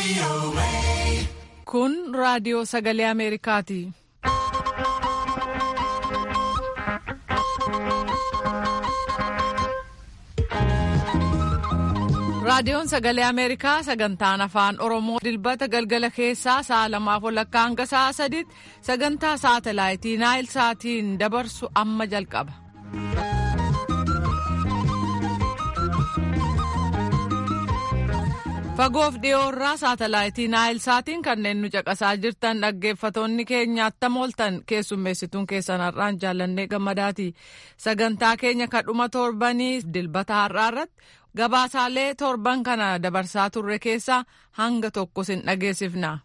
Kun raadiyoo sagalee Ameerikaati. Raadiyoon sagalee Ameerikaa sagantaan afaan Oromoo dilbata galgala keessaa sa'a lamaaf walakkaa hanga sa'a sadiitti sagantaa saatalaayitii Naayil Saatiin dabarsu amma jalqaba. Fagoof dhiyoorraa saatalaayitii Naayil Saatiin kanneen nu caqasaa jirtan dhaggeeffatoonni keenya attam ooltan keessummeessituun keessan har'aan jaallannee gammadaati. Sagantaa keenya kadhuma torbanii dilbata har'aa irratti gabaasaalee torban kana dabarsaa turre keessaa hanga tokko sin dhageessifna.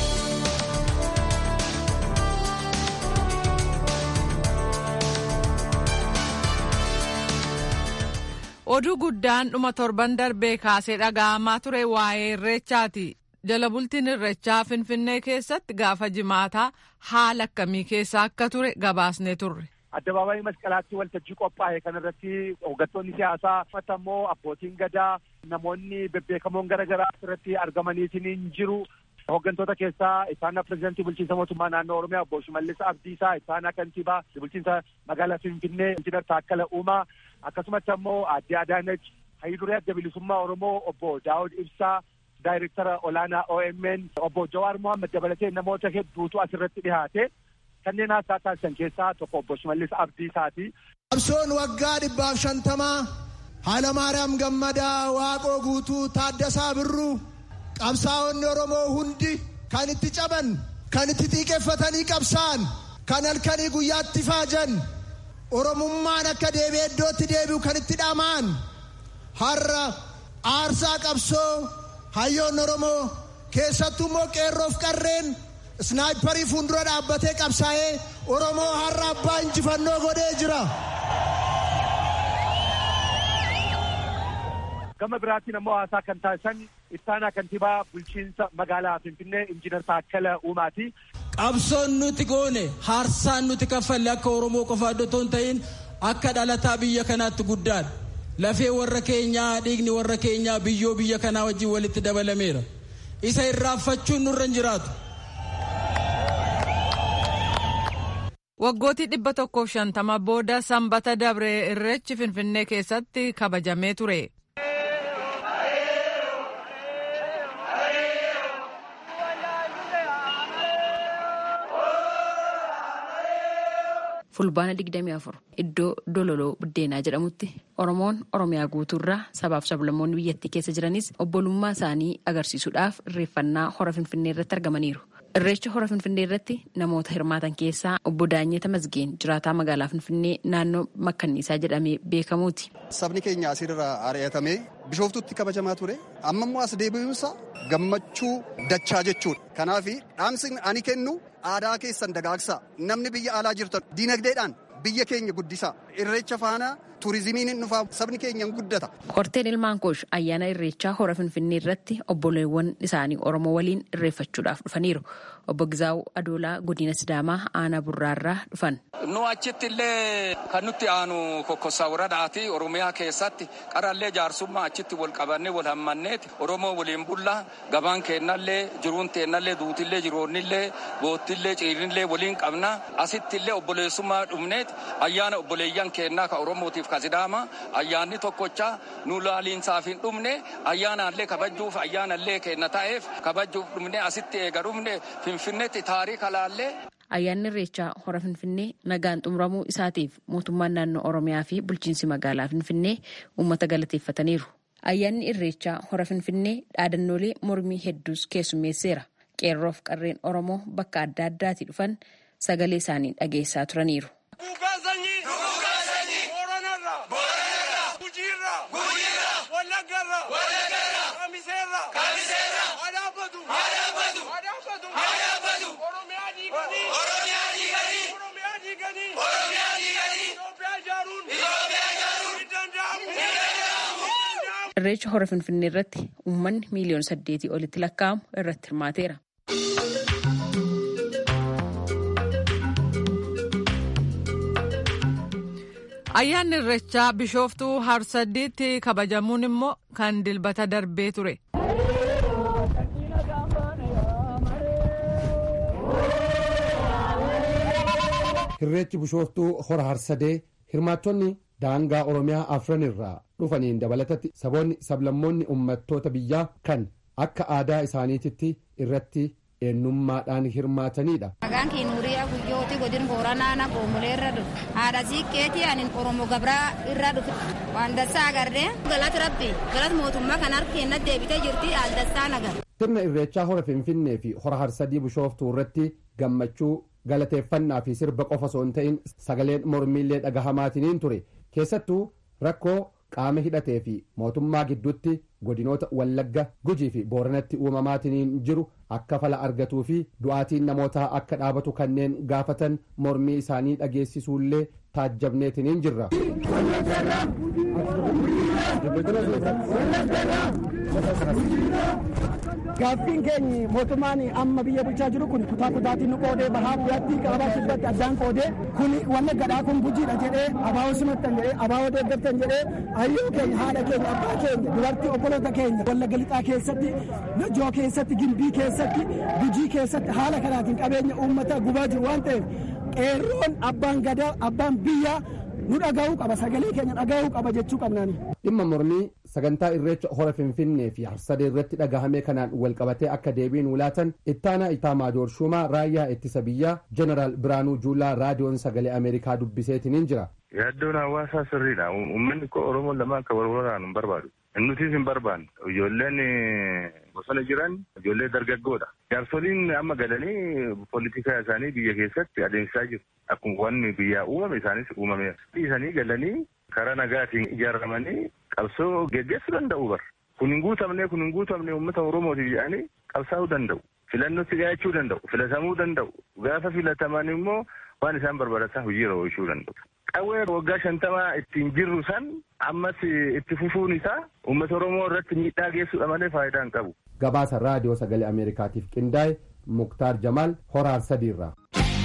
Oduu guddaan dhuma torban darbee kaasee dhaga'amaa ture waa'ee irreechaati. Jala bultiin irreechaa Finfinnee keessatti gaafa jimaataa haala akkamii keessa akka ture gabaasnee turre. Addabaabaayii masqalaatti waltajjii qophaa'e kanarratti hooggantoonni siyaasaa uffata immoo abbootiin gadaa namoonni bebbeekamoon garaagaraa irratti argamaniitiin jiru. Hooggantoota keessaa isaana pirezidaantii bulchiinsa mootummaa naannoo Oromiyaa obbo Shimallis Abdiisaa, isaana kantiibaa bulchiinsa magaalaa Finfinnee Injiinar Taakkala Uumaa akkasumatti ammoo aadde Adaanach Hayiduree Adda Bilisummaa Oromoo obbo Daawud Ibsaa daayirektara olaanaa OMN obbo Jawaar Mohaammed dabalatee namoota hedduutu asirratti dhihaate. kanneen haasaa taasisan keessaa tokko obbo Shimallis Abdiisaati. Qabsoon waggaa dhibbaaf shantamaa Haalamaariyaam Gammadaa Waaqoo Guutuu Taaddasaa Birruu qabsaa'onni Oromoo hundi kan itti caban kan itti xiiqeffatanii qabsaa'an kan halkanii guyyaatti faajan Oromummaan akka deebi'ee iddootti deebi'u kan itti dhama'an har'a aarsaa qabsoo hayyoonni Oromoo keessattuu immoo qeerroof qarreen snaayiparii fuuldura dhaabbatee qabsaa'ee oromoo har'a abbaa injifannoo godhee jira. Gama biraatiin ammoo haasaa kan taasisan ittaanaa kantiibaa bulchiinsa magaalaa Finfinnee Injiinar Taakkala Uumaati. Qabsoon nuti goone haarsaan nuti kaffalle akka Oromoo qofa iddoo hin ta'in akka dhalataa biyya kanaatti guddaadha. Lafee warra keenyaa dhiigni warra keenyaa biyyoo biyya kanaa wajjin walitti dabalameera. Isa irraanfachuun nurra hin jiraatu. Waggootii dhibba tokkoof shantama booda sanbata dabree irreechi Finfinnee keessatti kabajamee ture. fulbaana 24 iddoo dololoo buddeenaa jedhamutti oromoon oromiyaa guutuurraa sabaaf sablammoonni biyyattii keessa jiranis obbolummaa isaanii agarsiisuudhaaf irreeffannaa hora finfinnee irratti argamaniiru. irreecha hora finfinnee irratti namoota hirmaatan keessaa obbo Daanyeta Mazgeen jiraataa magaalaa finfinnee naannoo makkanniisaa jedhamee beekamuuti. Sabni keenya asirraa ari'atamee bishooftutti kabajamaa ture amma immoo as deebi'uunsa gammachuu dachaa jechuudha. Kanaaf dhaamsi ani kennu aadaa keessan dagaagsaa namni biyya alaa jirtan diinagdeedhaan biyya keenya guddisaa irreecha faana turizimiin hin dhufaa sabni keenya hin guddata. Qorteen ilmaan koosh ayyaana irreechaa hora finfinnee irratti obboleewwan isaanii oromoo waliin irreeffachuudhaaf dhufaniiru. Obbo Gizaawu Adoolaa godina Sidaamaa aanaa burraarraa dhufan. Nu achitti illee kan nutti aanu kokkossaa woradaati Oromiyaa keessatti qarallee jaarsummaa achitti wal qabannee wal hammanneeti Oromoo waliin bullaa gabaan keennallee jiruun teennallee duutillee jiroonnillee boottillee ciirinillee waliin qabna asitti illee obboleessummaa dhumneeti ayyaana obboleeyyan keennaa ka Oromootiif ka Sidaamaa ayyaanni tokkocha nu laaliinsaaf hin dhumne ayyaanaallee kabajuuf ayyaanallee keenna ta'eef kabajuuf dhumne asitti eega dhumne finfinneetti taarika laallee. Ayyaanni irreechaa hora Finfinnee nagaan xumuramuu isaatiif mootummaan naannoo Oromiyaa fi bulchiinsi magaalaa Finfinnee uummata galateeffataniiru. Ayyaanni irreechaa hora Finfinnee dhaadannoolee mormii hedduus keessummeesseera. Qeerroof qarreen Oromoo bakka adda addaatii dhufan sagalee isaanii dhageessaa turaniiru. Irreecha hora Finfinnee irratti uummanni miiliyoona saddeetii olitti lakkaa'amu irratti hirmaateera. Ayyaanni irreechaa bishooftuu harsadiitti kabajamuun immoo kan dilbata darbee ture. irreechi bishooftuu hora harsadee hirmaattonni daangaa oromiyaa afran irraa dhufaniin dabalatatti saboonni sablammoonni uummattoota biyyaa kan akka aadaa isaaniititti irratti eenyummaadhaan hirmaatanidha. Maqaan kee Nuuriyaa Guyyooti godin Booranaa Goomulee irra dhufe. Haadha siiqqeetii ani Oromoo Gabraa irra dhufe. Waan dassaa agarree galata rabbi galata mootummaa kan harka keenyatti deebitee jirti al dassaa nagar. Sirna irreechaa hora Finfinnee fi hora Harsadii Bishooftuu irratti gammachuu galateeffannaa fi sirba qofa osoo hin ta'in sagaleen mormiillee dhagahamaatiniin ture keessattuu rakkoo qaama hidhatee fi mootummaa gidduutti godinoota wallagga gujii fi booranatti uumamaatiniin jiru akka fala argatuu fi du'aatiin namootaa akka dhaabatu kanneen gaafatan mormii isaanii dhageessisuullee taajjabneetiniin jirra. Gaaffiin keenya mootummaan amma biyya bulchaa jiru kun kutaa kutaatiin nu qoodee bahaa biyyaatti qabaa kibbatti addaan qoodee kun wanna gadhaa kun gujiidha jedhee abaawoo simattan jedhee abaawoo deeggartan jedhee hayyoo keenya haadha keenya abbaa keenya dubartii obboloota keenya wallagga lixaa keessatti najoo keessatti gimbii keessatti gujii keessatti haala kanaatiin qabeenya uummata gubaa jiru waan ta'eef qeerroon abbaan gadaa abbaan biyyaa nu dhaga'uu qaba sagalee keenya dhaga'uu qaba jechuu qabnaani. dhimma mormii sagantaa irreecha hora finfinnee fi harsadee irratti dhagahame kanaan walqabatee akka deebiin wulaatan ittaanaa itaa maajoor shumaa raayyaa ittisa biyyaa jeneraal biraanuu juulaa raadiyoon sagalee ameerikaa dubbiseetiniin jira. yaaddoon hawaasaa sirriidha uummanni koo oromoon lama akka walwalaan hin barbaadu nutis hin barbaanne ijoolleen bosona jiran ijoollee dargaggoodha jaarsoliin amma galanii poolitikaa isaanii biyya keessatti adeemsisaa jiru akkuma wanni biyyaa uumame isaanis uumameera dhiisanii galanii karaa nagaatiin ijaaramanii qabsoo geggeessuu danda'u bar kun hin guutamne kun hin guutamne uummata oromootiif jedhanii qabsaa'uu danda'u filannootti dhiyaachuu danda'u filatamuu danda'u gaafa filataman immoo waan isaan barbaadatan hojiirra oolchuu danda'u. Qawwee waggaa shantamaa ittiin jirru san ammas itti fufuun isaa uummata oromoo irratti miidhaa geessuudha malee faayidaa hin qabu. Gabaasa raadiyoo sagalee Ameerikaatiif qindaa'e Muktaar Jamaal Horaar Sadiirraa.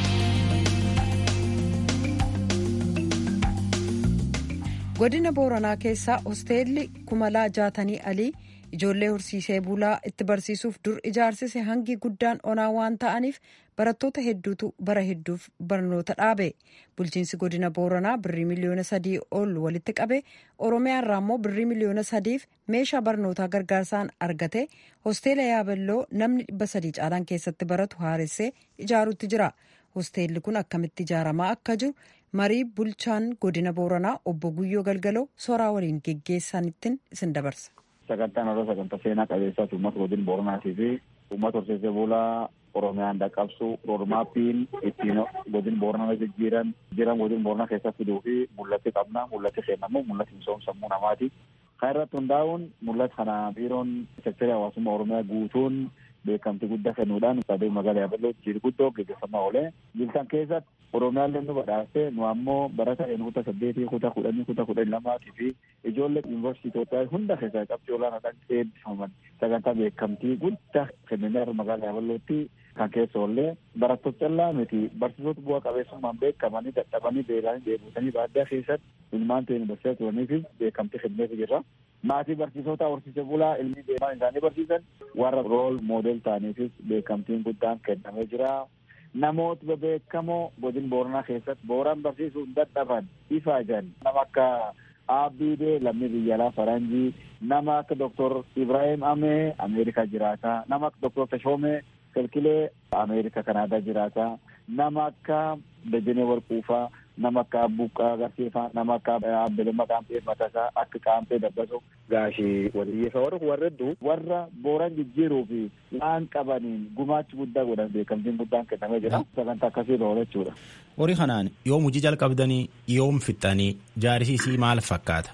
godina booranaa keessaa hosteelli kumalaa jaatanii alii ijoollee horsiisee bulaa itti barsiisuuf dur ijaarsise hangi guddaan onaa waan ta'aniif barattoota hedduutu bara hedduuf barnoota dhaabe bulchiinsi godina booranaa birrii miliyoona sadii ol walitti qabe oromiyaarraa immoo birrii miliyoona sadiif meeshaa barnootaa gargaarsaan argate hosteela yaaballoo namni dhibba sadii caalaan keessatti baratu haaressee ijaaruutti jira hosteelli kun akkamitti ijaaramaa akka jiru marii bulchaan godina booranaa obbo guyyoo galgaloo soraa waliin geggeessanittiin isin dabarsa. sagantaan yeroo sagantaa seenaa qabeessaati uummata godina booranaatii fi uummata horsiisee bulaa oromiyaan dhaqqabsu roodmaappiin ittiin godina booranaa jijjiiran jiran godina booranaa keessatti fiduu fi mul'atti qabna mul'atti seenamu mul'atti misoomsammuu namaati. Kan irratti hundaa'uun mul'ata kana biiroon seektarii hawaasummaa oromiyaa guutuun beekamtii guddaa kennuudhaan sadee magaalaa yaaballoo jiru guddoo gaggeeffamaa oolee jiltan keessatti oromiyaallee nu badhaase nu ammoo barata kutaa saddeetii kutaa kudhanii kutaa kudhanii lamaatii fi ijoollee yuunivarsiitii Itoophiyaa hunda keessaa qabxii olaanaadhaan eebbifaman sagantaa beekamtii guddaa kennanii magaalaa yaaballootti kan keessa oollee barattoota callaa miti barsiisota bu'aa qabeessummaan beekamanii dadhabanii beelanii deebisanii baadiyyaa keessatti ilmaan ta'e barsiisaa turaniifis beekamtii kenneef jirra. maatii barsiisota horsiisee bulaa ilmi deemaa isaanii barsiisan warra rool moodel ta'aniifis beekamtiin guddaan kennamee jira. Namoota bebeekamoo godina booranaa keessatti booran barsiisuun dadhaban ifaajan nama akka Abdiidee lammii biyya alaa faranjii nama akka Dr. Ibrahim Amee Ameerikaa jiraata nama akka Dr. Tashoomee Kilkilee Ameerikaa Kanaadaa jiraata nama akka Dajanee Warquufaa nama akka Abbuqqaa Agarsiifaa nama akka Abbelemma Qaampee Matasaa akka Qaampee Dabbaso gaashii waliyyeessa warra warra hedduu warra booran jijjiiruu fi waan qabaniin gumaachi guddaa godhan beekamtiin guddaan kennamee jira sagantaa akkasii oola jechuudha. Horii kanaan yoom hojii jalqabdanii yoom fixxanii jaarsisii maal fakkaata?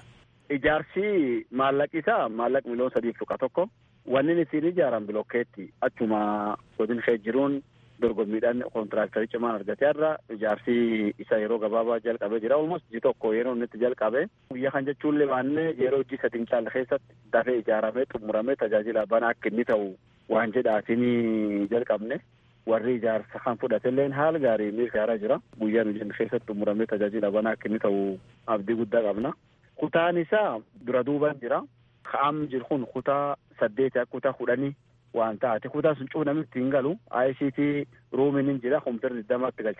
Ijaarsi maallaqi isaa maallaqa miliyoona sadiif tuqa tokko wanni ittiin ijaaran bilokkeetti achuma godin kee jiruun dorgommiidhaan kontiraaktarii cimaan argatee irra ijaarsi isa yeroo gabaabaa jalqabee jira olmost ji tokko yeroo inni itti jalqabe guyyaa kan jechuunlee baannee yeroo hojii sadii caalle keessatti dafee ijaaramee xumuramee tajaajila bana akka inni ta'u waan jedhaatiin jalqabne warri ijaarsa kan fudhatelleen haala gaarii mirkaaraa jira guyyaan hojii keessatti xumuramee tajaajila bana akka inni ta'u abdii guddaa qabna kutaan isaa dura duuban jira ka'am jiru kun kutaa saddeeti akka kutaa kudhanii waan taate kutaa sun cufa namni ittiin galu ICT ruumiin hin jira kompiitarri digdamatti galchina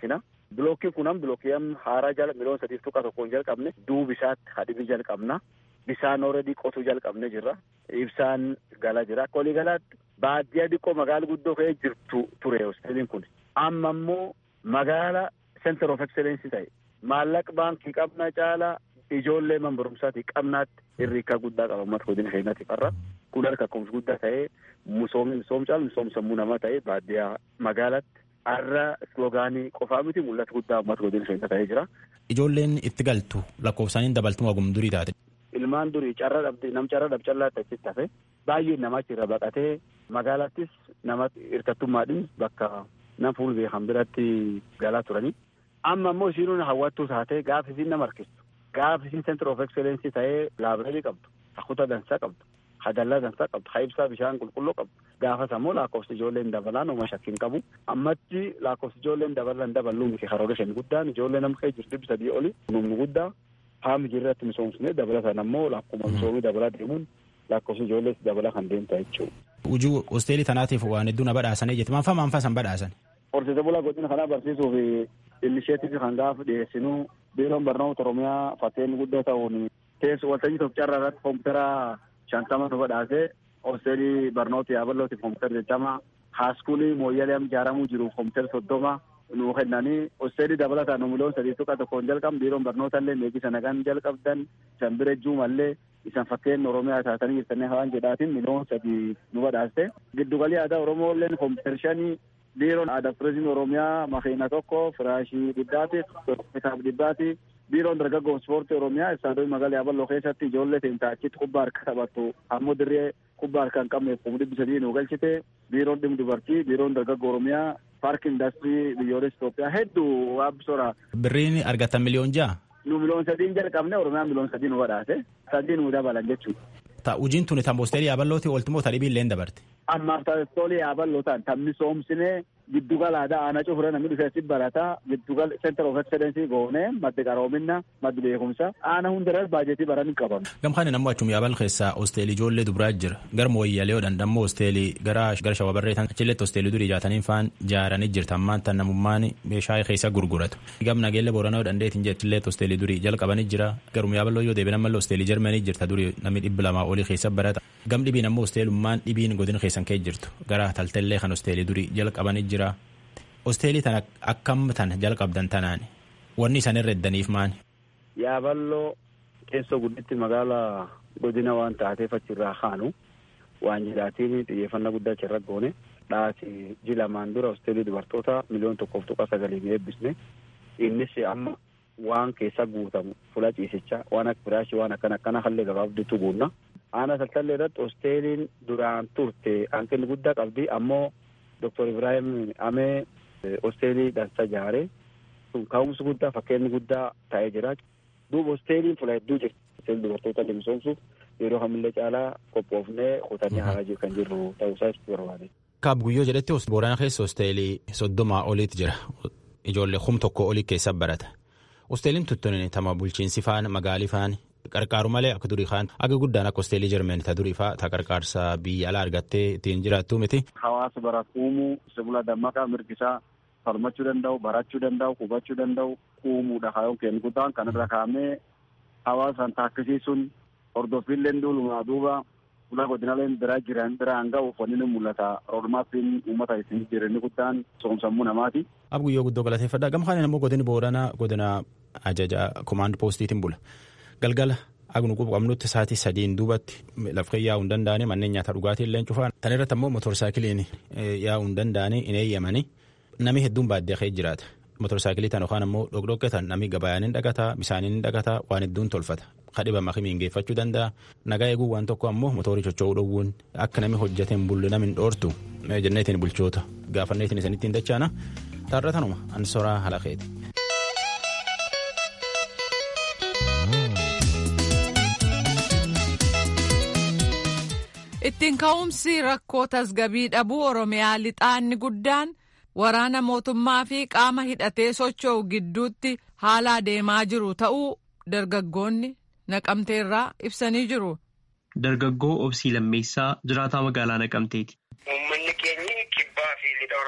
Bilookkiin kunan bilookkii haaraa jala miliyoona sadiif tuqa tokkoon jalqabne duubi isaatti hadhibii jalqabna. Bisaan ooredii qotuu jalqabne jirra. Ibsaan gala jira. Akka waliigalaatti baadiyyaa xiqqoo magaala guddoo ka'ee jirtu ture hosteeliin kun. Amma immoo magaala center of excellence ta'e maallaqa baankii qabna caalaa ijoollee man barumsaati qabnaatti hirriikaa guddaa qaba uummata godina keenyaatiif har'a kun harka kumsi guddaa ta'ee misoomni misoom caalu misoom sammuu namaa ta'ee baadiyyaa magaalatti har'a sloogaanii qofaa miti mul'ata guddaa uummata godina keenyaa ta'ee jira. Ijoolleen itti galtu lakkoofsaaniin dabaltuma ogum durii taate. Ilmaan durii carra dhabde nam carra dhab callaatti achitti hafe baay'ee namachi irra baqatee magaalattis nama hirkattummaadhin bakka nam fuul beekan biratti galaa turanii. Amma immoo isiin hawwattuu taatee gaafa isiin nama harkistu. Gaafa isiin center of excellence ta'ee laabireerii qabdu. Hakuta dansaa qabdu. Hadallaa dansaa qabdu. Ha ibsaa bishaan qulqulluu qabdu. Gaafas ammoo lakkoofsi ijoolleen dabalaan ooma shakkiin qabu. Ammatti lakkoofsi ijoolleen dabalan dabaluu miti karoora shan guddaan ijoollee nama kee jirtu dhibbi sadii oli numni guddaa haami jirratti misoomsine dabalataan ammoo lakkuma misoomii dabalaa deemuun lakkoofsi ijoollees dabalaa kan deemta jechuudha. Ujuu hosteelii tanaatiif waan hedduu na badhaasanii jetti maanfaa maanfaa san badhaasan. Horsiise bulaa godina kanaa barsiisuuf inisheetiif kan gaafa dhiyeessinu biiroon barnoota oromiyaa fakkeenya guddoo ta'uun teessu waltajjii Itoophiyaa irratti koompitara shantama nu badhaase hosteelii barnoota yaabalootiif koompitara jechama haaskuulii mooyyalee ijaaramuu jiru koompitara soddoma nu kennanii hosteelii dabalataan nu miliyoon sadii tuqa tokkoon jalqabne biiroon barnoota illee meeqisa nagaan jalqabdan isan bira juu mallee isan fakkeenya oromiyaa taatanii jirtanii hawaan jedhaatiin miliyoon sadii nu badhaaste giddugalii aadaa oromoo illeen koompitara shanii biiroon aadaa turizimii oromiyaa makiina tokko firaashii dhibbaati kitaaba dhibbaati biiroon dargaggoo ispoortii oromiyaa istaadiyoo magaalaa yaaballoo keessatti ijoollee teentaa achitti kubbaa harka taphattu ammoo dirree kubbaa harka hin qabneef kuma dhibbi sadii nu galchite biiroon dhimma dubartii biiroon dargaggoo oromiyaa paarkii indaastirii biyyoolessa Itoophiyaa hedduu waabbisoora. Birriin argatan miliyoon ja'a. Nu miliyoon sadiin jalqabne oromiyaan miliyoon sadii nu badhaase sadii nu dabalan jechuudha. Ta ujiin tuni tan hosteelii yaaballooti ooltumoo ta dhibii illee dabarte. Ammaaf hosteelii yaaballoo ta'an tan misoomsine giddugala aadaa aanaa cufura namni dhufee si barataa giddugala center of excellence goone maddi qaroominna maddi beekumsa aana hundarras baajetii baran hin qabamu. Gamkaan nammoo achum yaabal keessaa hosteelii ijoollee dubiraa jira gara mooyyaalee odhan dammoo hosteelii gara gara shawabarreetan achilletti hosteelii durii jaataniin faan jaaranii jirtan ammaan tan namummaan meeshaa keessa gurguratu. Gam nageelle booranaa odhan deetiin jettilletti hosteelii durii jalqabanii jira garum yaaballoo yoo deebiin ammallee hosteelii jarmanii jirta durii namni dhibbi lamaa olii keessa barata. Gam dhibiin ammoo hosteelummaan dhibiin godina keessan kee jirtu gara taltallee kan hosteelii durii jalqabanii jira. Hosteelii tana akkam tana jalqabdan tanaan wanni isaan irra eddaniif maani. Yaaballoo keessoo gudditti magaala godina waan taateef achirraa kaanu waan jedhaatiin xiyyeeffannaa guddaa achirra goone dhaasi ji lamaan dura hosteelii dubartoota miliyoon tokkoof tuqa sagaliin eebbisne innis amma waan keessa guutamu fula ciisichaa waan akka firaashii waan akkana akkana hallee gabaabditu guunna. Aana saltallee irratti hosteeliin duraan turte hanqinni guddaa qabdi ammoo Dr. Ibrahim Amee hosteelii dansa jaare sun ka'umsi guddaa fakkeenyi guddaa ta'ee jira. Duuba hosteeliin fula hedduu jirti. Hosteelii dubartoota misoomsuuf yeroo kamillee caalaa qophoofnee kutannee haa kan jirru ta'uusaa ibsuu barbaade. Kaab guyyoo jedhetti Boorana keessa hosteelii soddomaa oliitu jira. Ijoollee kum tokko olii keessa barata. Hosteeliin tuttuun tama bulchiinsi faan magaalii faan qarqaaru malee akka durii kaan aga guddaan akka hosteelii jarmeen ta durii faa ta qarqaarsa biyya alaa argattee ittiin jiraattu miti. Hawaasa baratu uumuu sibila dammaqaa mirgisaa falmachuu danda'u barachuu danda'u hubachuu danda'u uumuudha kaayyoon kennu guddaan kanarra kaa'amee hawaasaan taakkisiisuun hordoffiilleen duulumaa duuba ulaa godinaleen biraa jiran biraan ga'uuf wanni ni mul'ata roodmaappiin uummata isin jireenya guddaan soomsammuu namaati. Ab guyyoo guddoo galateeffadha gamkaan immoo godini booranaa godina ajaja komaand poostiitiin bula galgala agnu qabnutti sa'aatii sadiin duubatti lafqee yaa'uu hin danda'anii manneen nyaata dhugaatii illee cufaan tan irratti ammoo motorsaayikiliin yaa'uu hin danda'anii hin eeyyamanii namni hedduun baadiyyaa keessa jiraata. Motorsaayikilii tan yookaan ammoo dhokdhokkee tan namni gabayaan hin dhagataa bishaaniin hin dhagataa waan hedduun tolfata. Kadhibama kamiin geeffachuu danda'a. Nagaa eeguu waan tokko ammoo mootorii socho'uu dhowwuun akka namni hojjetee hin bulle namni hin dhoortu jenneetiin bulchoota gaafanneetiin isanitti hin dachaana. Taarra tanuma ansoraa halaqeeti. Ittiin ka'umsi rakkoo tasgabii dhabuu Oromiyaa lixaanni guddaan waraana mootummaa fi qaama hidhatee socho'u gidduutti haala adeemaa jiru ta'uu dargaggoonni naqamteerraa ibsanii jiru. Dargaggoo Obsii Lammeessaa jiraataa magaalaa Naqamteeti. Uummanni keenya kibbaa fi lixa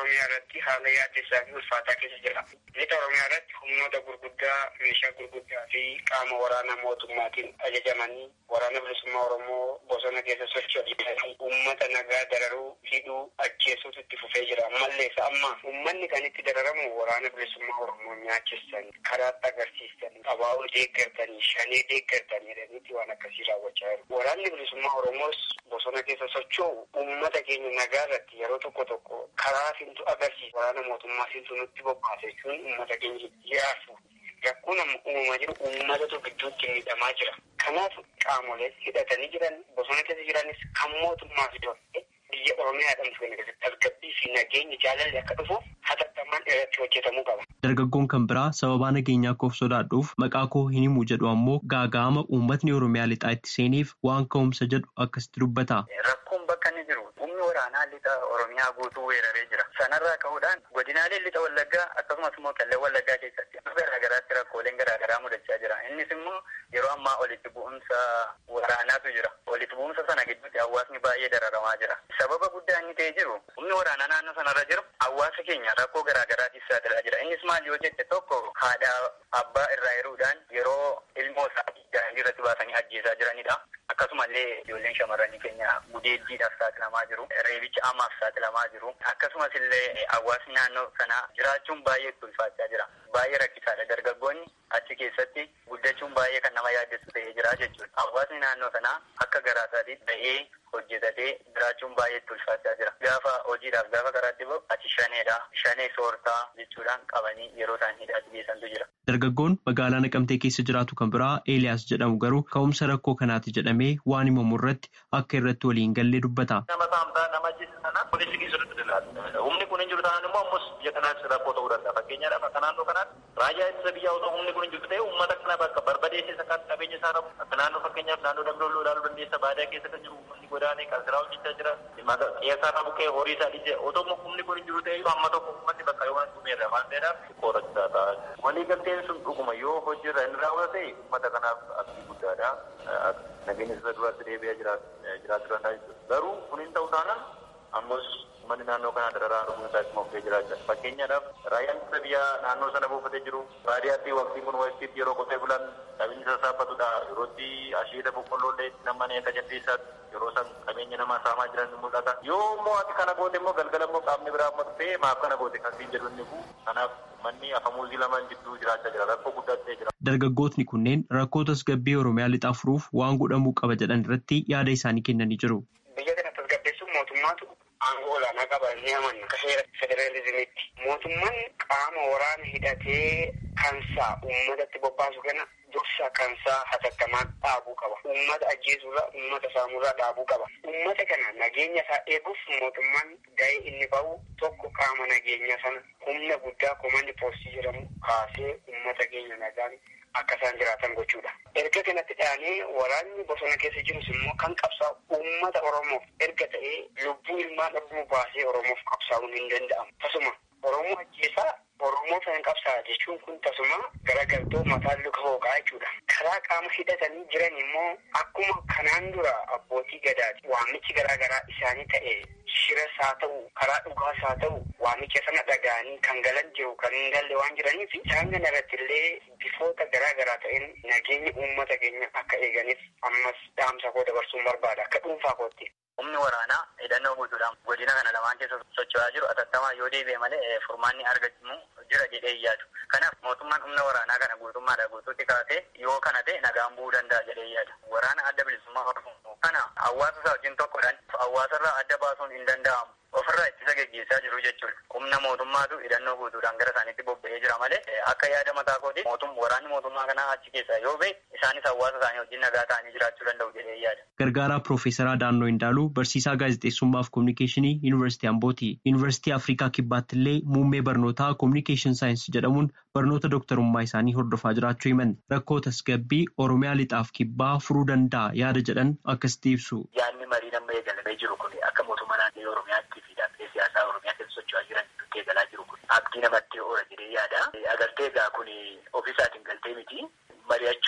Oromiyaa irratti haala yaaddessaa fi ulfaataa keessa jira. Lixa Oromiyaa irratti humnoota gurguddaa, meeshaa gurguddaa fi qaama waraanaa mootummaatiin ajajamanii waraana bilisummaa Oromoo bosona keessa socho'anii uummata nagaa dararuu, hidhuu, ajjeesuutu itti fufee jira. Ammallees amma uummanni kan itti dararamu waraana bilisummaa Oromoo nyaachisanii, karaatti agarsiisanii, abaa'oo deeggartanii, shanee deeggartanii jedhaniiti waan akkasii raawwachaa jiru. Waraanni bilisummaa Oromoos bosona keessa socho'u uummata keenya nagaa irratti yeroo tokko tokko karaa fintu agarsiisa. Waraana mootummaa fintu nutti bobbaase jechuun uummata keenya jiraatu. Rakkoon amma uumamaa jiru uummatatu gidduutti miidhamaa jira. Kanaaf qaamolee hidhatanii jiran bosona keessa jiranis kan mootummaa fi biyya Oromiyaa jedhamtu kana keessatti tasgabbii fi nageenyi jaalalli akka dhufu hatattamaan irratti hojjetamuu qaba. Dargaggoon kan biraa sababaa nageenyaa koof sodaadhuuf maqaa koo hin himu jedhu ammoo gaaga'ama uummatni Oromiyaa lixaa itti seeniif waan ka'umsa jedhu akkasitti dubbata. Rakkoon bakka inni jiru humni waraanaa lixa Oromiyaa guutuu weeraree jira. Sanarraa ka'uudhaan godinaalee lixa Wallaggaa akkasumas immoo qellem Wallaggaa keessatti garaagaraatti rakkooleen garaagaraa mudachaa jira. Innis immoo yeroo ammaa walitti bu'umsa waraanaatu jira. Walitti bu'umsa sana gidduutti hawaasni baay'ee dararamaa jira. Sababa guddaa inni ta'ee jiru humni waraanaa naannoo sanarra jiru hawaasa keenya rakkoo garaagaraatiif saaxilaa jira. Innis maal yoo jette tokko haadha abbaa irraa hiruudhaan yeroo ilmoo isaa daandii irratti baasanii ajjeesaa jiranidha. Akkasumallee ijoolleen shamarranii keenya gudeeddiidhaaf saaxilamaa jiru. Reebicha amaaf saaxilamaa jiru. Akkasumas illee hawaasni naannoo sanaa jiraachuun baay'ee ulfaachaa jira. Baay'ee rakkisaadha. Dargaggoonni achi keessatti guddachuun baay'ee kan nama yaaddessu ta'ee jira jechuudha. Hawaasni naannoo sanaa akka garaa isaatiitti ba'ee hojjetatee jiraachuun baay'ee ulfaachaa jira. Gaafa hojiidhaaf gaafa karaatti bahu ati shaneedha. Shanee soortaa jechuudhaan qabanii yeroo isaan hidhaatti geessantu jira. Dargaggoon magaalaa Naqamtee keessa jiraatu kan biraa Eeliyaas jedhamu garuu ka'umsa rakkoo kanaati jedhamee waan himamu irratti akka irratti waliin gallee dubbata. Nama saamtaa nama ajjeesu sana polisii keessatti ilaalla. Humni kun hin jiru taanaan immoo ammas biyya kanaas rakkoo ta'uu danda'a. Fakkeenyaadhaaf akka naannoo kanaatti raayyaa ittisa biyyaa osoo humni kun hin jiru ta'e uummata kana bakka barbadeessee sakkaatti qabeenya isaa qabu. Akka naannoo fakkeenyaaf naannoo damdooloo ilaaluu dandeessa baadiyyaa keessa kan jiru uummanni godaanee qansiraa hojjechaa jira. Qeessaa qabu kee horii isaa dhiisee otoo humni kun hin jiru ta'e amma tokko uummanni bakka yoo dhumeerra waan ta'eedhaaf qorachisaa ta'a. Walii galteen sun dhuguma yoo hojiirra inni raawwate uummata kanaaf abdii guddaadha. Nageenya isa duraatti deebi'ee jiraachuu danda'a jechuudha. Garuu kun hin ta'u taanaan ammas uummanni naannoo kanaa dararaa arguun isaa ittuma fufee jiraachaa. Fakkeenyaadhaaf raayyaan ittisa biyyaa naannoo sana buufatee jiru baadiyyaatti waqtiin kun waqtiitti yeroo qotee bulan qabeenya isaa saaphatudha. Yerootti asheeta boqqolloo illee namani akka jaldeessaatti yeroo san qabeenya namaa saamaa jiran ni mul'ata. Yoo immoo ati kana goote immoo galgala immoo qaamni biraa immoo dhufee maaf kana goote kan siin jedhu inni kun kanaaf manni afamuuzii lamaan jidduu jiraachaa jira rakkoo guddaa ta'ee jira. Dargaggootni kunneen rakkoo tasgabbii Oromiyaa lixaa furuuf waan godhamuu qaba jedhan irratti yaada isaanii kennanii jiru. Biyya kana tasgabbeessuun mootummaatu aangoo olaanaa qaba ni amanna akka seera federaalizimiitti. Mootummaan qaama waraana hidhatee kansaa uummatatti bobbaasu kana dursa kansaa hatattamaan dhaabuu qaba. Uummata ajjeesurraa, uummata saamurraa dhaabuu qaba. Uummata kana nageenya isaa eeguuf mootummaan gahee inni bahu tokko qaama nageenya sana humna guddaa komandi poostii jedhamu kaasee uummata keenya nagaan akka isaan jiraatan gochuudha. Erga kanatti dhaanee waraanni bosona keessa jirus immoo kan qabsaa'u uummata Oromoof erga ta'ee lubbuu ilmaan dhabuu baasee Oromoof qabsaa'uun hin danda'amu. Tasuma Oromoo ajjeesaa Oromoo sana qabsaa jechuun kun tasuma garagaltoo mataan luka hooqaa jechuudha. Karaa qaama hidhatanii jiran immoo akkuma kanaan dura abbootii gadaati waamichi garaagaraa isaanii ta'e shiras haa ta'u karaa dhugaas haa ta'u waamicha sana dhaga'anii kan galan jiru kan hin galle waan jiraniif isaan kana irratti illee bifoota garaagaraa ta'een nageenya uummata keenya akka eeganiif ammas dhaamsa koo dabarsuun barbaada akka dhuunfaa kootti. Humni waraanaa hidhannoo guutuudhaan godina kana lamaan keessa socho'aa jiru atattamaa yoo deebi'e malee furmaanni argamu jira jedhee yaadu. Kanaaf mootummaan humna waraanaa kana guutummaadha guutuutti kaasee yoo kana ta'e nagaan bu'uu danda'a jedhee yaada. Waraana adda bilisummaa Oromoo kana hawaasa isaa wajjin tokkodhaan hawaasarraa adda baasuun hin danda'amu. ofirraa ittisa geggeessaa jiru jechuudha. Humna mootummaatu hidhannoo guutuudhaan gara isaaniitti bobba'ee jira malee akka yaada mataa kooti mootum waraanni mootummaa kanaa achi keessaa yoo ba'e isaanis hawaasa isaanii wajjin nagaa ta'anii jiraachuu danda'u jedhee yaada. Gargaaraa Piroofeesaraa Daannoo Indaaluu barsiisaa gaazexeessummaa fi kominikeeshinii Yuunivarsiitii Ambooti. Yuunivarsiitii Afrikaa Kibbaatti illee muummee barnootaa kominikeeshin saayinsii jedhamuun barnoota dooktarummaa isaanii hordofaa jiraachuu himan. Rakkoo tasgabbii Oromiyaa lixaaf kibbaa furuu danda'a yaada jedhan akkasitti ibsu. Yaadni marii nama eegalamee jiru kun akka mootummaa naannoo Oromiyaatti fi dhaabbilee siyaasaa Oromiyaa keessa socho'aa jiran gidduutti eegalaa jiru kun abdii namatti oola jedhee yaada. Agartee egaa kun ofiisaatiin galtee miti. Mari'achuun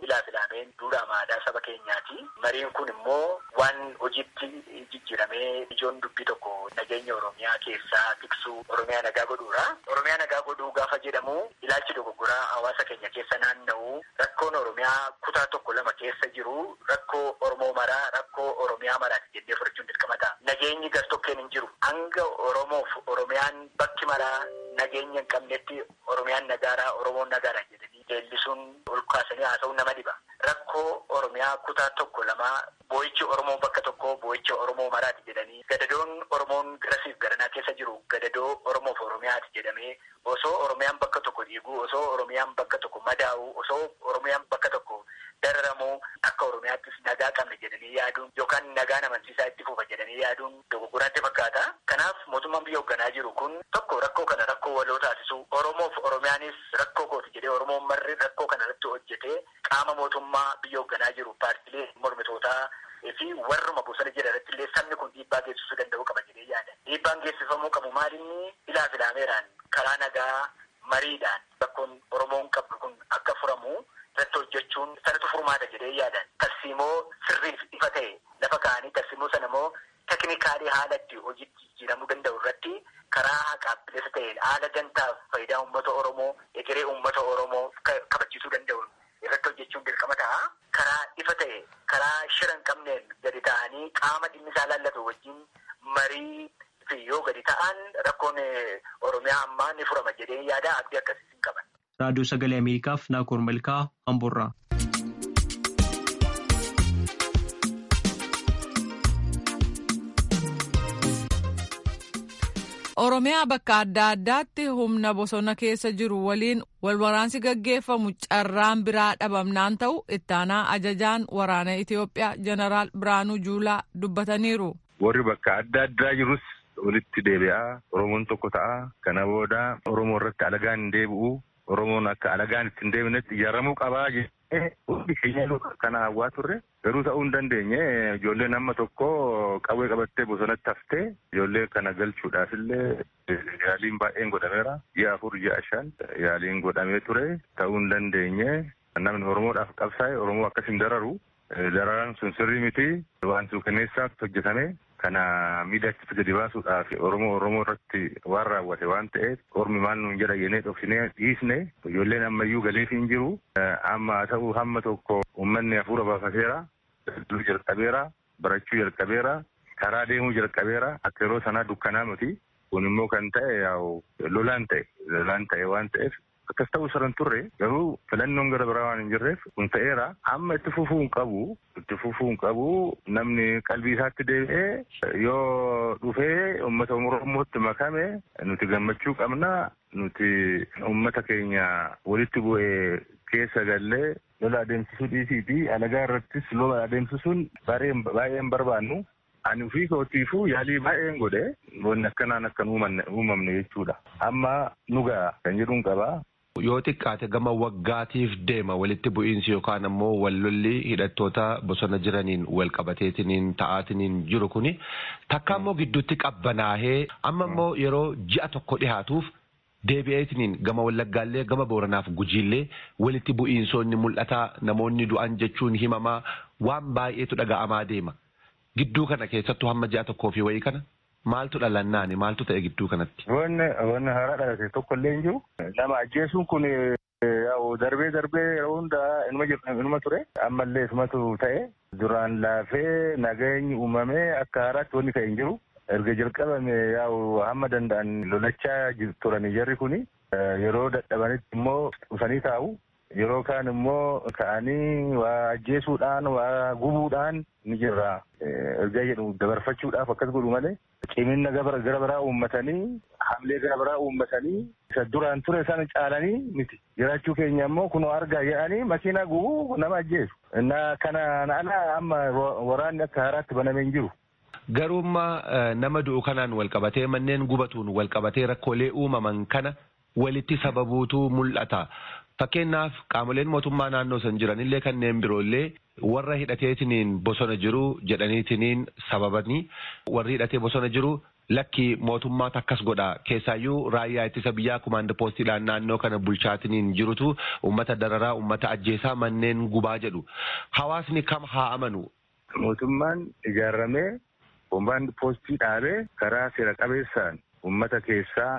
ilaa filameen duudhaa maadaa saba keenyaati. Mariin kun immoo waan hojiitti jijjiiramee ijoon dubbii tokko nageenya Oromiyaa keessaa tiksuu Oromiyaa nagaa godhuudha. Oromiyaa nagaa godhuu gaafa jedhamu ilaalchi dogoggoraa hawaasa keenya keessa naanna'u rakkoon Oromiyaa kutaa tokko lama keessa jiru rakkoo Oromoo maraa rakkoo Oromiyaa maraati jennee fudhachuun dirqama ta'a. Nageenyi gartokkeen hin jiru. Hanga Oromoof Oromiyaan bakki maraa nageenya hin qabnetti Oromiyaan nagaaraa Oromoon nagaaraa jedhanii leellisuun ol kaasanii haasa'uun nama dhiba. Rakkoo Oromiyaa kutaa tokko lama boo'ichi Oromoo bakka tokko boo'icha Oromoo maraati jedhanii gadadoon Oromoon garasiif garanaa keessa jiru gadadoo Oromoof Oromiyaati jedhamee osoo Oromiyaan bakka tokko dhiigu osoo Oromiyaan bakka tokko madaa'u osoo Oromiyaan bakka tokko dararamu akka Oromiyaattis nagaa qabna jedhanii yaaduun yookaan nagaan amansiisaa itti fufa jedhanii yaaduun dogoggoraatti fakkaata. Kanaaf mootummaan biyya hoogganaa jiru kun tokko rakkoo kana rakkoo waloo taasisu Oromoof Oromiyaanis rakkoo kooti jedhee Oromoon marri rakkoo kana irratti hojjetee qaama mootummaa biyya hoogganaa jiru paartilee mormitootaa fi warruma bosona jira irratti illee sabni kun dhiibbaa geessisuu danda'u qaba jedhee yaada. Dhiibbaan geessifamuu qabu maalinni ilaa filaameeraan karaa nagaa mariidhaan rakkoon Oromoon qabdu kun akka furamu irratti hojjechuun sanatu furmaata jedhee yaadan. Tarsiimoo sirriif ifa ta'e lafa kaa'anii tarsiimoo sana immoo teknikaalii haala itti hojiitti jijjiiramuu danda'u irratti karaa haqaaf bilisa ta'een haala dantaaf faayidaa uummata Oromoo egeree uummata Oromoo kabachiisuu danda'u irratti hojjechuun dirqama ta'a. Karaa ifa ta'e karaa shira hin qabneen gadi ta'anii qaama dhimmi isaa laallatu wajjin marii fi yoo gadi ta'an rakkoon Oromiyaa ammaa ni furama jedhee yaada abdii akkasii hin qaban. raadiyoo sagalee ameerikaaf naakoor malkaa amboorraa. Oromiyaa bakka adda addaatti humna bosona keessa jiru waliin walwaraansi gaggeeffamu carraan biraa dhabamnaan ta'u ittaanaa ajajaan waraana Itiyoophiyaa jeneraal Biraanuu Juulaa dubbataniiru. Warri bakka adda addaa jirus walitti deebi'aa Oromoon tokko ta'a. Kana booda Oromoo irratti alagaan hin deebi'u. Oromoon akka alagaan itti hin deebinetti ijaaramuu qabaa jedhee hundi keenya kana hawwaa turre garuu ta'uu hin dandeenye ijoolleen amma tokko qawwee qabattee bosonatti haftee ijoollee kana galchuudhaaf illee yaaliin baay'een godhameera ji'a afur ji'a shan yaaliin godhamee ture ta'uu hin dandeenye namni Oromoodhaaf qabsaa'e Oromoo akkas hin dararu dararaan sun sirrii miti waan suukaneessaatti hojjetame kana miidhatti gadi baasuudhaaf Oromoo Oromoo irratti waan raawwate waan ta'eef ormi maal nuun jedha jennee dhoksinee dhiisne ijoolleen ammayyuu galiif hin jiru amma haa ta'u hamma tokko uummanni hafuura baafateera daldaluu jalqabeera barachuu jalqabeera karaa deemuu jalqabeera akka yeroo sanaa dukkanaa miti kun immoo kan ta'e yaa'u lolaan ta'e lolaan ta'e waan ta'eef akkas ta'uu saran turre garuu filannoon gara biraa waan hin jirreef kun ta'eera amma itti fufuu hin qabu itti fufuu hin qabu namni qalbii isaatti deebi'ee yoo dhufee uummata oromootti makame nuti gammachuu qabna nuti uummata keenya walitti bu'ee keessa gallee lola adeemsisuu dhiisii fi alagaa irrattis lola adeemsisuun baay'een barbaannu ani ofii kootiifuu yaalii baay'een godhe wanni akkanaan akkan uumamne jechuudha amma nugaa kan jedhuun qabaa. Yoo xiqqaate gama waggaatiif deema walitti bu'iinsi yookaan ammoo wallolli hidhattoota bosona jiraniin wal qabateetiniin ta'aatiniin jiru kuni takka ammoo gidduutti qabbanaahee amma ammoo yeroo ji'a tokko dhihaatuuf deebi'eetiniin gama wallaggaallee gama booranaaf gujiillee walitti bu'iinsoonni mul'ataa namoonni du'an jechuun himamaa waan baay'eetu dhaga'amaa deema. Gidduu kana keessattuu hamma ji'a tokkoo fi wayii kana maaltu dhalannaani maaltu ta'e gidduu kanatti. Wanni wanni haaraa dhalate tokko illee hin jiru. Nama ajjeesuun kun darbee darbee yeroo hundaa inuma ture. Ammallee isumatu ta'e. Duraan laafee nageenyi uumamee akka haaraatti wanni ka'e hin jiru. Erga jalqabame yaa'u hamma danda'an lolachaa turanii jarri kuni yeroo dadhabanitti immoo dhufanii taa'u. Yeroo kaan immoo ka'anii waa ajjeesuudhaan waa gubuudhaan ni jirra. Ergaa jedhu dabarfachuudhaaf akkas godhu malee cimina gara biraa uummatanii hamlee gara biraa uummatanii isa duraan ture sana caalanii miti. Jiraachuu keenya immoo kunoo argaa jedhanii makiinaa gubuu nama ajjeesu. Innaa kanaan ala amma waraanni akka haaraatti banamee hin jiru. Garuummaa nama du'u kanaan walqabatee manneen gubatuun walqabatee rakkoolee uumaman kana walitti sababuutu mul'ata. Fakkeenyaaf qaamoleen mootummaa naannoo san jiranillee kanneen biroollee warra hidhateetiniin bosona jiru jedhaniitiniin sababanii warri hidhatee bosona jiru lakki mootummaatu akkas godha keessaayyuu raayyaa ittisa biyyaa kumaanda poostiidhaan naannoo kana bulchaatiniin jirutu ummata dararaa ummata ajjeesaa manneen gubaa jedhu hawaasni kam haa amanu. Mootummaan ijaaramee kumaanda poostii dhaabee karaa seera qabeessaan ummata keessaa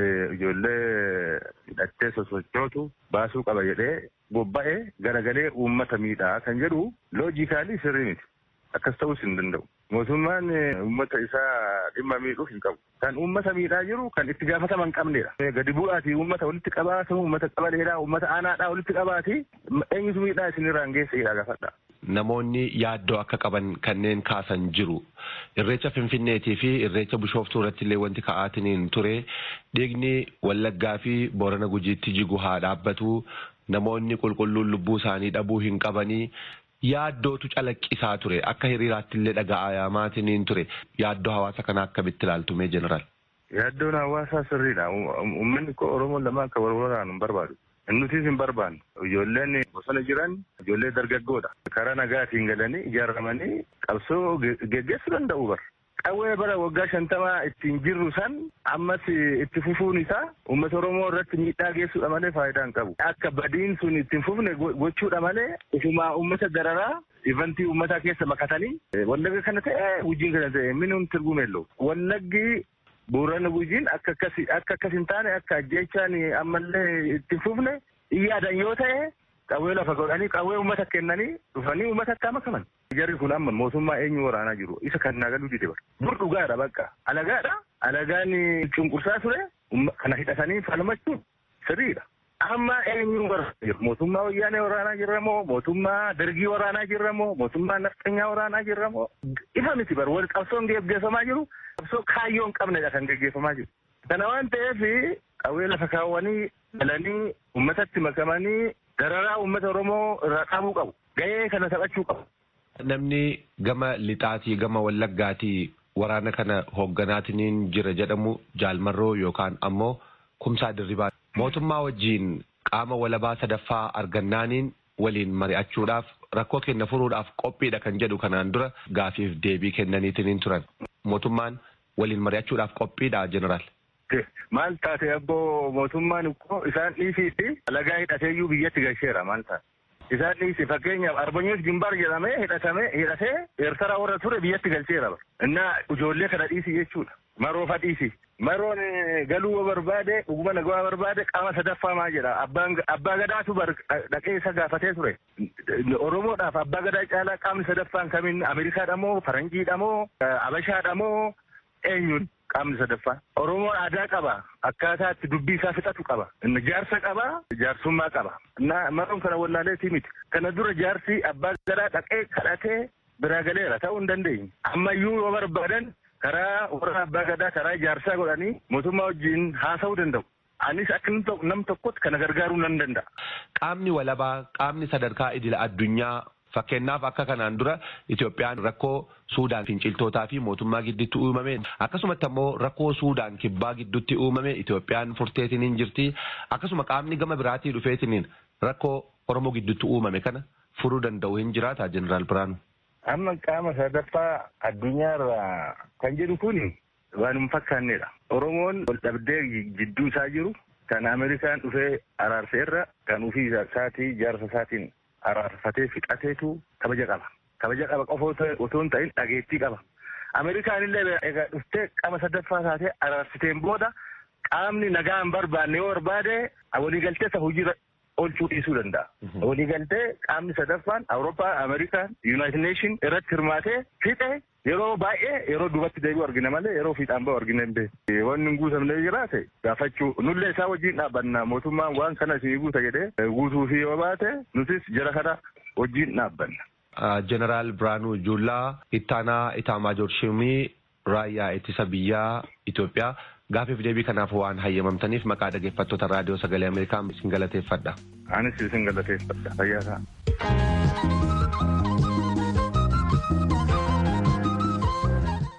ijoollee hidhattee sosochootu baasuu qaba jedhee bobba'ee garagalee uummata miidhaa kan jedhu loojikaalii sirrii miti. Akkas ta'uus hin danda'u. Mootummaan uummata isaa dhimma miidhuuf hin qabu. Kan uummata miidhaa jiru kan itti gaafatama hin qabnedha. Gadi bu'aati uummata walitti qabaatu uummata qabaleedha uummata aanaadhaa walitti qabaati eenyutu miidhaa isinirraan geesseedha gaafadha. Namoonni yaaddoo akka qaban kanneen kaasan jiru. Irreecha Finfinneetii fi irreecha Bishooftuu irratti illee wanti ka'aatiniin ture. Dhiigni Wallaggaa fi Boorana Gujiitti jigu haa dhaabbatu. Namoonni qulqulluun lubbuu isaanii dhabuu hin qabanii. Yaaddootu calaqqisaa ture. Akka hiriiraatti illee dhaga'amaatiniin ture. Yaaddoo hawaasa kanaa akkamitti ilaaltume jeneraal? Yaaddoon hawaasaa sirriidha. Uummanni koo Oromoon lama akka wal waraanu hin barbaadu. Nutis hin barbaannu. Ijoolleen bosona jiran ijoollee dargaggoodha. Karaa nagaatiin galanii ijaaramanii qabsoo geggeessuu danda'u bara. Qawwee bara waggaa shantamaa ittiin jirru san ammas itti fufuun isaa uummata Oromoo irratti miidhaa geessuudha malee faayidaa hin qabu. Akka badiin sun ittiin fufne gochuudha malee ufumaa uummata dararaa ivantii uummataa keessa makatanii wallagga kana ta'e gujiin kana ta'e minuun tirgumeello. Wallaggi Boorana Gujiin akka akkas hin taane akka ajjeechaan ammallee ittiin fufne iyyaadan yoo ta'e qawwee lafa godhanii qawwee uummata kennanii dhufanii uummata akka makaman. Jarri kun amma mootummaa eenyu waraanaa jiru isa kan naagaluu dide bara. Dur dhugaadha bakka. Alagaadha. Alagaan cunqursaa ture kana hidhatanii falmachuun sirriidha. Amma eenyu waraanaa jiru. Mootummaa wayyaanee waraanaa jirra moo mootummaa dargii waraanaa jirra moo mootummaa nafxanyaa waraanaa jirra moo ifa miti bara wal qabsoon geggeeffamaa jiru qabsoo kaayyoo hin qabnedha kan geggeeffamaa jiru. Kana waan ta'eef qawwee lafa kaawwanii galanii uummatatti makamanii dararaa uummata Oromoo irraa qabuu qabu. Gahee kana taphachuu qabu. Namni gama lixaatii gama wallaggaatii waraana kana hoogganaatiniin jira jedhamu jaalmarroo yookaan ammoo kumsaa dirribaa. Mootummaa wajjiin qaama walabaa sadaffaa argannaaniin waliin mari'achuudhaaf rakkoo keenya furuudhaaf qophiidha kan jedhu kanaan dura gaafiif deebii kennaniitiin turan. Mootummaan waliin mari'achuudhaaf qophiidha jeneraal. Maal taate abboo mootummaan ikkoo isaan dhiisiitti alagaa hidhateeyyuu biyyatti galcheera maal taate. Isaan dhiisi fakkeenyaaf arbanyuus gimbaar jedhamee hidhatame hidhatee eertara warra ture biyyatti galcheera. Innaa ijoollee kana dhiisi jechuudha. Maroofa dhiisi. Maroon galuu barbaade dhuguma nagaa barbaade qaama sadaffaa maa jedha. Abbaa gadaatu dhaqee isa gaafatee ture. Oromoodhaaf abbaa gadaa caalaa qaamni sadaffaan kamiin Ameerikaadha moo Faranjiidha moo Abashaadha moo eenyuun qaamni sadaffaa. Oromoon aadaa qaba. Akkaataa itti dubbii isaa fixatu qaba. Jaarsa qaba. Jaarsummaa qaba. Maroon kana wallaaleetii miti. Kana dura jaarsi abbaa gadaa dhaqee kadhatee biraa galeera ta'uu hin dandeenye. Ammayyuu yoo barbaadan karaa warra abbaa gadaa karaa jaarsaa godhanii mootummaa wajjin haasa'uu danda'u. Anis akka nam tokkotti kana gargaaruu nan danda'a. Qaamni walabaa qaamni sadarkaa idila addunyaa fakkeenyaaf akka kanaan dura Itoophiyaan rakkoo Suudaan finciltootaa fi mootummaa gidduutti uumame akkasumatti ammoo rakkoo Suudaan kibbaa gidduutti uumame Itoophiyaan furteetiniin jirti akkasuma qaamni gama biraatii dhufeetiniin rakkoo Oromoo gidduutti uumame kana furuu danda'u hin jiraata Jeneraal Biraanu. Amma qaama sadaffaa addunyaarraa kan jedhu kun waan hin fakkaannedha. Oromoon wal dhabdee jidduu isaa jiru kan Ameerikaan dhufee araarseerra kan ofii isaatii jaarsa isaatiin araarfatee fixateetu kabaja qaba. Kabaja qaba qofa otoo hin ta'in dhageettii qaba. Ameerikaan illee egaa dhuftee qaama sadaffaa taatee araarsiteen booda qaamni nagaa hin barbaanne yoo barbaade waliigaltee isa hojiirra oolchuu dhiisuu danda'a. Waliigaltee qaamni sadaffaan Awurooppaa, Ameerikaan, Yuunaayitid Neeshin irratti hirmaatee fixe yeroo baay'ee yeroo duubatti deebi'u argina malee yeroo fiixaan ba'u argina hin beeku. Wanni hin guutamne jiraate gaafachuu nullee isaa wajjin dhaabbanna mootummaan waan kana isinii guuta jedhee guutuu fi yoo baate nutis jara kana wajjin dhaabbanna. Jeneraal Biraanuu Juullaa ittaanaa Itaamaajoor Shimii raayyaa ittisa biyyaa Itoophiyaa gaafiif deebii kanaaf waan hayyamamtaniif maqaa dhaggeeffattoota raadiyoo sagalee Ameerikaa isin galateeffadha. Anis isin galateeffadha. Fayyaa ta'a.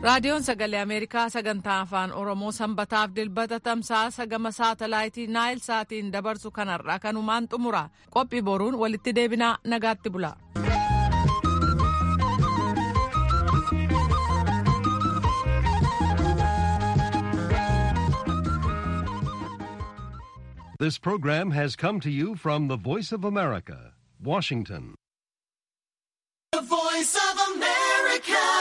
raadiyoon sagalee ameerikaa sagantaa afaan oromoo sanbataaf dilbata tamsaasa gama saatalaayitii naayil saatiin dabarsu kanarraa kanumaan xumura qophii boruun walitti deebinaa nagaatti bula. This program has come to you from the Voice of America, Washington. The Voice of America.